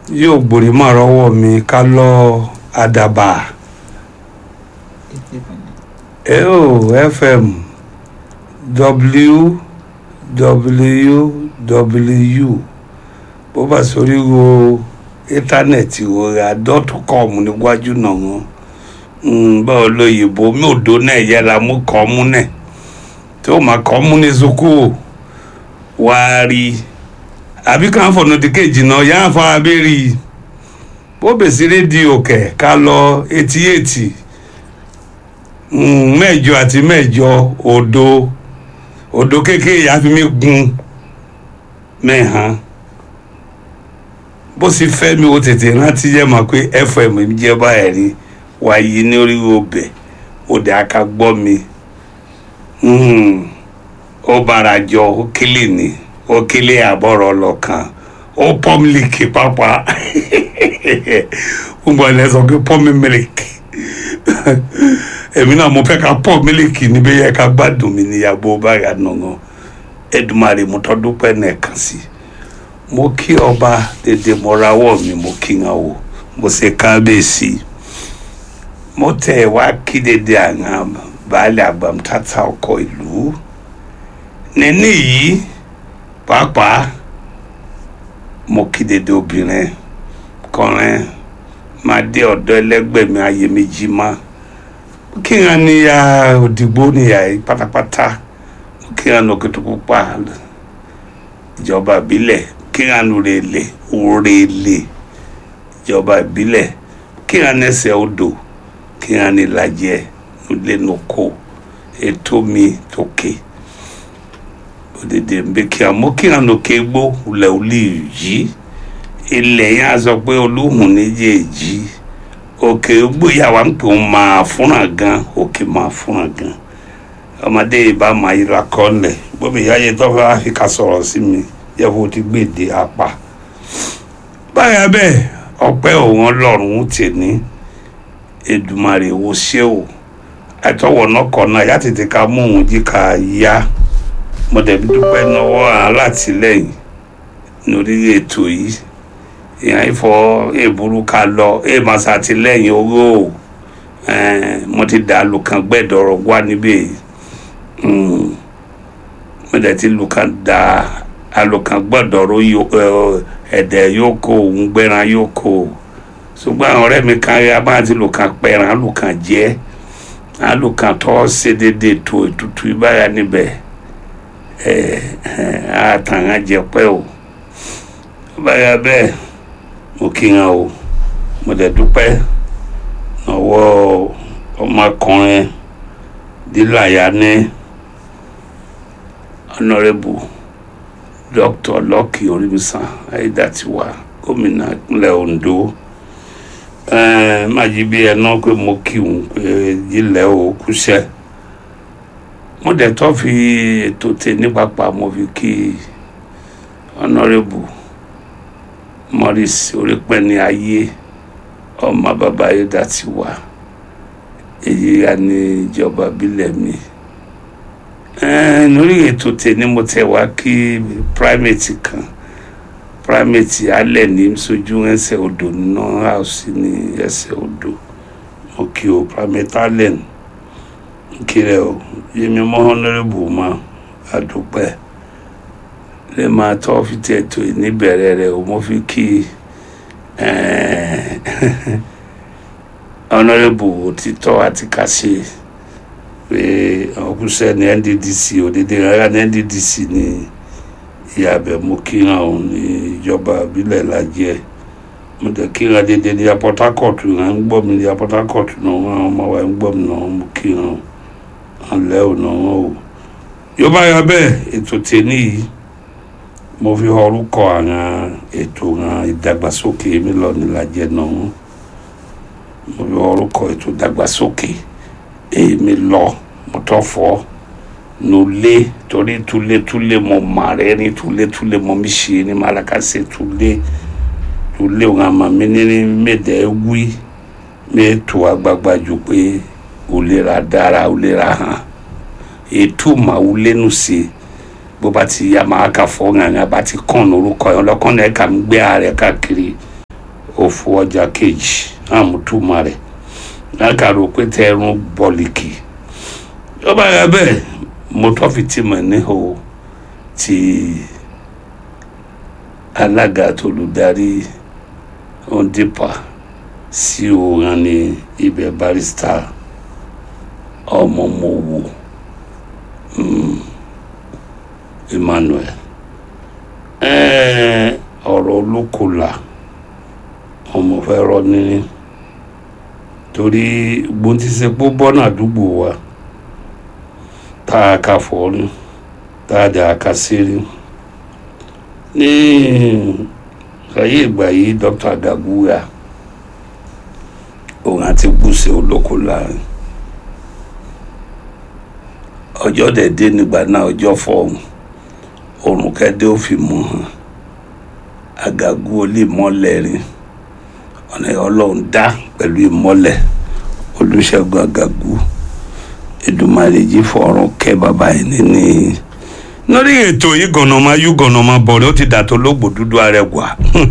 yóò gbòrí mọ́ rọ́wọ́ mi ká lọ àdàbà eo fm www bó bá sórí wo íńtánẹ́ẹ̀tì wo ra dot com níwájú náà wọn báwo lóyìnbó mi ò dó náà yẹra mú kọ́ mú náà tí ó máa kọ́ mú ní sukuu wàá rí i àbí kàn fọ̀nà tí kejì náà yà á fọ abẹ́rẹ́ bó bèsì rédíò kẹ̀ ká lọ etí etí mẹ́jọ àti mẹ́jọ òdo òdo kékeré yà á fi mí gun mẹ́hàn bó sì fẹ́ mi ó tètè rántí jẹ́ mà pé fm jẹ́ báyìí rí wáyé ní orí ọbẹ̀ òde aka gbọ́ mi ó bára jọ ó kílì ni ó kílé àbọ̀rọ̀ lọ́kàn ó pọ́ mílíkì pápá gbogbo ẹ̀ sọ pé pọ́ mi mílíkì èmi náà mo fẹ́ ká pọ́ mílíkì níbi yẹ ká gbádùn mi níyàgbó báyà nàngàn Èdùmàrè mo tọ́dún pẹ́ nẹ̀kan sí mo kí ọba dédé mo rawọ́ mi mo kí wọn o mo ṣe kábíyèsí mo tẹ̀ wá kí dédé àwọn baálé àgbàmútátà ọkọ̀ ìlú níní yìí pàápàá mo kí dédé obìnrin kọrin máa dé ọ̀dọ̀ ẹlẹ́gbẹ́ mi ayé méjì má kí n níyà òdìgbò níyà yìí pátápátá kí n lókè tó pupa ìjọba ìbílẹ̀ kí n rèlè òrèlè ìjọba ìbílẹ̀ kí n ẹsẹ̀ odò kí n ní lajẹ lẹ́nukó ètò mi tókè. Okay òdèdè ń bẹ kí a mọ kí àná ké gbó lẹ olè yìí ilẹ̀ yẹn a sọ pé olóhùn méjèèjì òkè gbóyàwó ń pè ń máa fúnra gan òkè máa fúnra gan ọmọdé ìbá máa yíra kọ́lẹ̀ gbọ́dọ̀ ìyá yẹn tó fẹ́ áfíríkà sọ̀rọ̀ sí mi yẹ kó ti gbèdé apá báyà bẹ́ẹ̀ ọpẹ́ òun ọlọ́run tè ní Èdùmàrè wo ṣé o àtọwọ̀ náà kọ̀ náà yá tètè ká mú òun jí ká yá mo dẹ̀bi dúpẹ́ lọ́wọ́ alátìlẹ́yìn lórí ètò yìí ìyá ìfọ èbúrú ká lọ èèmọ̀ sàtìlẹ́yìn owó mo ti dà lùkàn gbẹ̀dọ̀rọ̀ wá níbẹ̀ mo dẹ̀ ti lùkàn dà alùkàn gbẹ̀dọ̀rọ̀ ẹ̀dẹ̀ yóò kó òun gbẹ̀ràn yóò kó ṣùgbọ́n àwọn ọ̀rẹ́ mi kan rí abáyé ti lùkàn pẹ̀ràn alùkàn jẹ́ alùkàn tó ṣe déédéé tó ètùtù ìbáyà níbẹ̀ àtàwọn jẹpẹ o báyà bẹ́ẹ̀ mo kí wọn o mo dẹ̀ dúpẹ́ ọwọ́ ọmọkùnrin díláyà ní ọ̀nàrẹ́bù dr lọ́kì orímísàn ayédàtiwa gómìnà ìpínlẹ̀ Ondo májí bí ẹ náà pé mo kí wọn pé jílẹ̀ o kúṣẹ́ mo dẹ̀ tọ́ fi ètò tè ní pápá mo fi kí honourable Morris orípẹ́ni ayé ọmọ bàbá ayédà ti wà èyí ya ní ìjọba bílẹ̀ mi lórí ètò tè ní mo tẹ̀ wá kí primate kan primate alẹ́ ní sojú ẹsẹ̀ odò nínú house ní ẹsẹ̀ odò mo kí o primate alẹ́ ní kiri o yẹmi mọ honorable ma adúpẹ́ lè máa tọ́ fi tẹ̀ tó níbẹ̀rẹ̀ rẹ̀ o mo fi kí honorable òtítọ́ àti kàṣe pé ọkùnṣẹ́ ní NDDC òdèdè rárá ní NDDC ní ìyàbẹ̀ mo kíran òun ní ìjọba ìbílẹ̀ lajẹ́ mo dẹ̀ kíran dédé ní Port Harcourt náà ń gbọ́ mi ní Port Harcourt náà wọn ọmọ wa ń gbọ́ mi náà mo kíran o alẹ́ ọ̀nà wọn o yóò bá yà bẹ́ẹ̀ ètò tèmi yìí mo fi orúkọ àwọn ètò àwọn ìdàgbàsókè mi lọ nílàjẹ náà mo fi orúkọ ètò ìdàgbàsókè èmi lọ mo tọ́ fọ́ nulẹ̀ torí túlétúlé mo mà rẹ ní túlétúlé mo mi ṣe ní malakase túlé túlé òun àmà mi ní mẹ́ẹ̀dẹ́ wí mẹ́ẹ̀tò àgbàgbà jù pé olera dára olera hàn ètò màá lẹ́nu sí bó bá ti yá máa kà fọ́ ńàngà bá ti kàn lórúkọ yẹn lọ́kàn náà kà ń gbé ààrẹ káàkiri òfu ọjà kejì àmútúmọ̀ rẹ̀ lákàrò pé tẹrun bọ́lìkì ó bá yà bẹ́ẹ̀ mo tọ́ fi tì mọ̀ níhò ti alága tolùdarí ondipa sí òran ní ibẹ̀ barista ọmọọmọwò emmanuel ọ̀rọ̀ olókòlà ọmọ fẹ́ rọ níní torí gbóntísepó bọ́nà àdúgbò wa tá a kà fọ́ọ́rí tá a dà ká sírí ní ayé ìgbà yìí dr gaguya òun àti gbùsẹ̀ olókòlà ọjọ́ dẹ̀ dé nígbà náà ọjọ́ fọ́ọ̀hún òrùn kẹ́dẹ́ ó fi mú hàn agagu olè mọ́lẹ̀ rí ọ̀nà ọlọ́run dá pẹ̀lú ìmọ́lẹ̀ olùṣègùn agagu Èdùmàrè jí fọ̀rọ̀ kẹ́ bàbá yìí níní. lórí ètò yìí gànàmá yú gànàmá bọ̀rẹ̀ ó ti dà tó lógbò dúdú arẹwà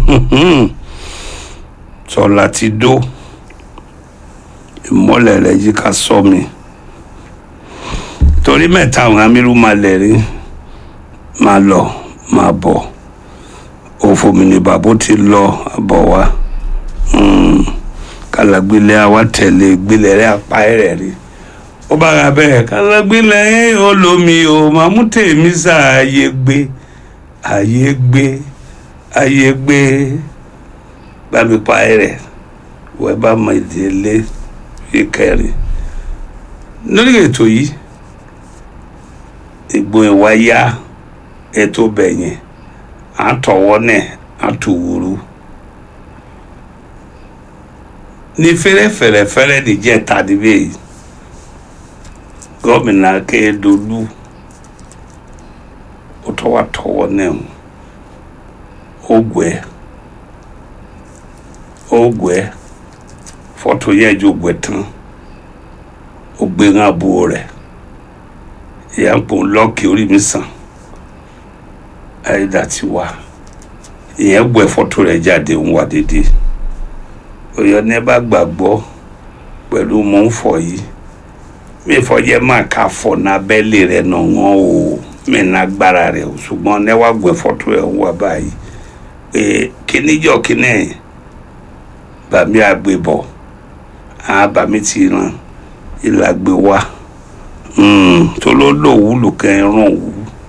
sọlá ti dó ìmọ́lẹ̀ rẹ̀ yí ká sọ mi torí mẹ́ta àwọn amírú máa lẹ̀ rí máa lọ máa bọ̀ òfò mi ni bàbá ti lọ àbọ̀ wá kàlàgbélé àwa tẹ̀lé gbélé rẹ̀ apá rẹ̀ rí ó bá ra bẹ́ẹ̀ kàlàgbélé olómi o máa mú tèmi sàáyé gbé àyè gbé àyè gbé bámi pa rẹ̀ wọ́n bá mọ ìdílé ìkẹrin lórí ètò yìí ìgbò ìwà yá ètò bẹ̀yẹn àtọwọ́ náà àtòwúrú ní fẹ́rẹ́fẹ́rẹ́fẹ́rẹ́ nìjẹ́ tàdíbẹ̀ yìí gómìnà Akérédolú ó tọ́wọ́ tọwọ́ náà ó gbẹ́ ó gbẹ́ fọ́tò yẹn jò gbẹ́ tán ó gbé ń àbúrò rẹ̀ ìyá ń pò ń lọ́ọ̀kì orí mi sàn àìdá ti wá ìyẹn gbọ́ ẹ fọ́tò rẹ̀ jáde ń wá dédé òyò ní bá gbàgbọ́ pẹ̀lú mò ń fọ yìí mi fọjẹ́ máa ka fọ nábẹ́lẹ̀ rẹ̀ nà wọ́n o mi nágbára rẹ̀ o ṣùgbọ́n ní wàá gbọ́ ẹ fọ́tò rẹ̀ ń wá báyìí pé kíníjọ́ kíní ẹ̀ bàmí àgbébọ̀ àwọn bàmí ti ràn ìlàgbé wa tó ló lò wúlò kẹrin wù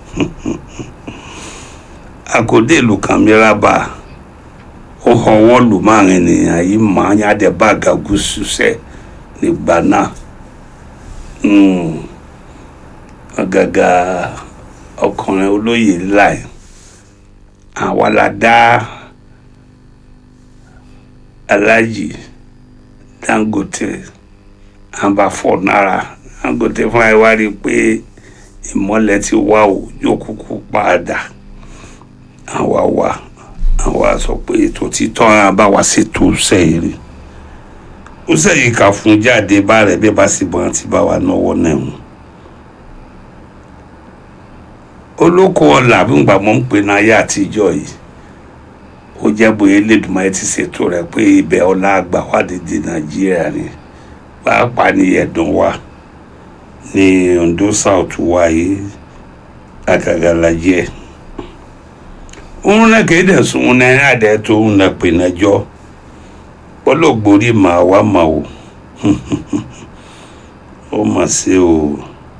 akode ìlú kan mìíràn bá ó họwọ́ lù márùn ènìyàn yìí máa ń yáde bá gàgùsù sẹ́ nígbà náà ọ̀gàgà ọkùnrin olóyè láì àwa la dá alájì Dangote àbáfọ̀ náírà Dangote fún àìwá rí i pé ìmọ̀lẹ̀ ti wá o yóò kúkú padà àwa wa àwa sọ pé ètò títọ́ ara bá wa ṣètò sẹ́yìn rí ó sẹ́yìn kà fún jáde bá rẹ̀ bí bá sì bọ́n ti bá wa náwó náà mu olóko ọ̀la bí ngbà mọ́ ń pè ní ayé àtijọ́ yìí ó jẹ́ bóyá Elédùmarè ti ṣètò rẹ̀ pé ibẹ̀ ọlá àgbà wà dédé Nàìjíríà ni pàápàá ní ẹ̀dùn wa ní Ondo South wa yìí àgàgàlàjẹ́ òun náà kéde sùn náà adẹ tó ń na pè nájọ olóògbórí màá wá mà o ó mà sí o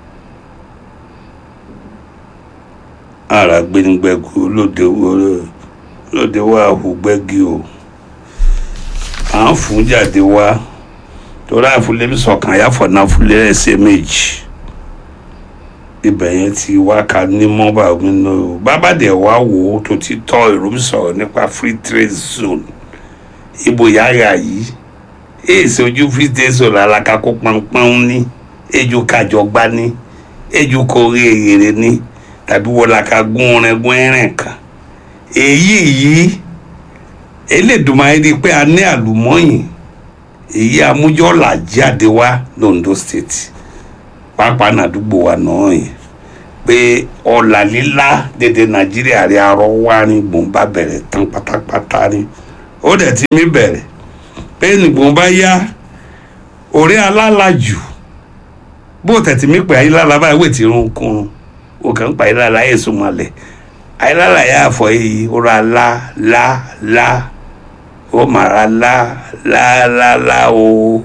ara gbẹnugbẹgu lóde lóde wá àhùgbẹgi o à ń fún jáde wá torí àfúlẹ́bí sọ̀kan àyàfọ̀ náà fúlẹ́ ẹsẹ̀ méjì ibẹ̀ yẹn ti wá ka ní mọ́bà nínú bàbá dẹ̀ wá wò ó tó ti tọ́ ìròmí sọ̀rọ̀ nípa free trade zone ibo yàrá yìí èsì ojú free trade zone alákàkó pọnpọ́n ní ejò kájọgbá ní ejò kórè èrè ní tàbí wọláka gún ọrẹ gún ẹrìn kan èyí yìí Elédùmarè rí i pé a ní àlùmọ́yìn èyí amújọ́là jáde wá londo state pàápàá nàdúgbò wa náà yìí pé ọ̀là lílá dédé nàìjíríà rí arọ wá ní gbòǹbà bẹ̀rẹ̀ tán pátápátá ní ó dẹ̀ ti mí bẹ̀rẹ̀ pé nìgbọ̀n bá yá orí alálàjù bó tẹ̀tí mi pè ayélujára báyìí wò tí irun kún o kàn ń pa ayélujára ayé sùnmọ́lẹ̀ ayélujára yà fọ yìí ó ra lá lá lá ó mà ra lá lá lá lá o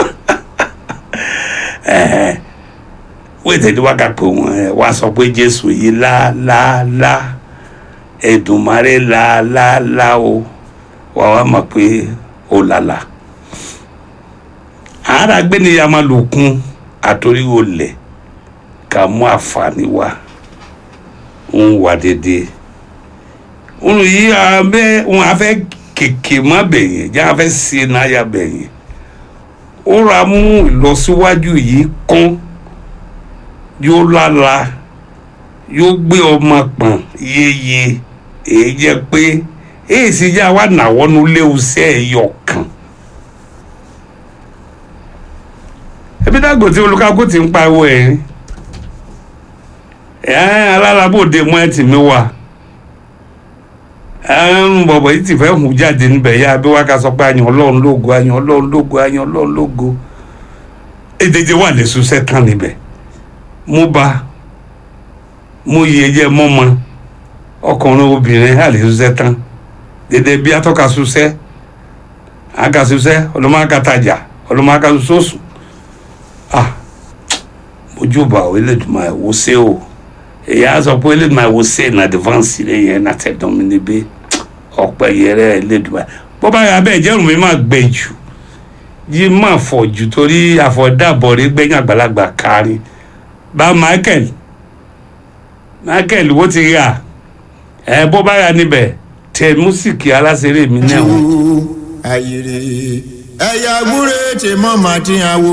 wò tẹ̀tí wá ká pé wọn ẹ wá sọ pé jésù yìí lá lá lá ẹ̀dùnmáre lá lá lá o wà wá mọ̀ pé ó lálá àárá gbéni ya máa lò kún àtòrí olè ká mú àǹfààní wá ń wà dédé òun yìí abẹ́ òun afẹ́ kèké má bẹ̀yẹn jẹ́ afẹ́ sí náyà bẹ̀yẹn ó ra mú ìlọsíwájú yìí kán yóò lála yóò gbé ọmọ pọ̀n yéye èyí jẹ́ pé èyí sì já wà nàwọ́nú léwu sí ẹ̀yọ̀ kan. ebi dàgbò tí olùkàkú ti ń pariwo ẹ̀ ẹ̀ alálàbòde mọ́ ẹ̀ tì mí wà ẹ̀ẹ́n bọ̀bọ̀ yìí ti fẹ́ hùn jáde níbẹ̀ yá bí wàá ká sọ pé àyàn ọlọ́run lógo àyàn ọlọ́run lógo àyàn ọlọ́run lógo èdèdè wà lè ṣuṣẹ́ tán níbẹ̀ mo bá mo yẹ jẹ́ mọ́mọ́ ọkùnrin obìnrin á lè ṣuṣẹ́ tán dédé bí atọ́ka ṣuṣẹ́ àga ṣuṣẹ́ ọlọ́mọ àgàtàjà ọlọ́mọ àgàṣoṣù ah mojúbà o elédùnmá ẹ wò ṣe o èyí á sọ pé elédùnmá ẹ wò ṣe ní advance rẹ yẹn náà tẹ dán mi níbí ọpẹ yẹrẹ elédùnmá bó bá yà bẹ́ẹ̀ jẹ́rùn mi máa gbẹ jù yí máa fọ̀ jù torí àfọ̀dàbọ̀ rí gbẹ̀yìn àgbàlagbà kárí bá Michael Michael wo ti rà ẹ bó bá yà níbẹ̀ tẹ músìkì aláṣẹrẹ mi náà wọn. ayèrè ẹ̀yà gbúre tí mọ́ màá ti hàn wò.